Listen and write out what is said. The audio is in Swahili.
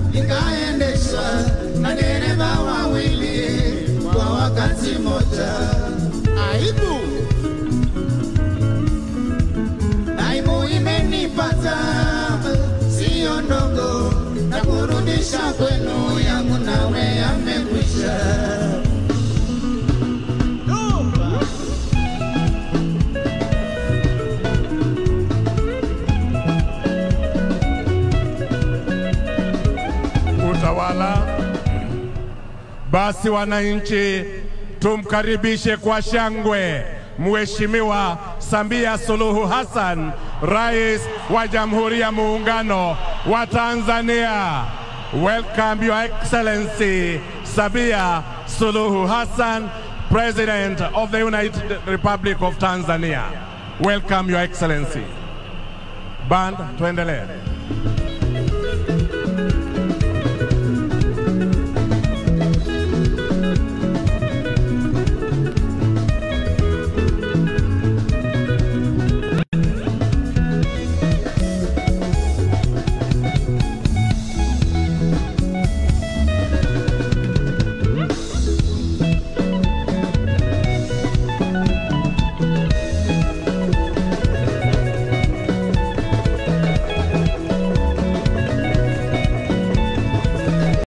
ikaendeshwa na dereva wawili kwa wakati mmoja. Aibu, aibu imenipata, siyo ndogo, na kurudisha kwenu yangu nawe yamekwisha. utawala. Basi wananchi, tumkaribishe kwa shangwe Mheshimiwa Samia Suluhu Hassan, Rais wa Jamhuri ya Muungano wa Tanzania. Welcome Your Excellency Samia Suluhu Hassan, President of the United Republic of Tanzania. Welcome Your Excellency. Band, tuendelee.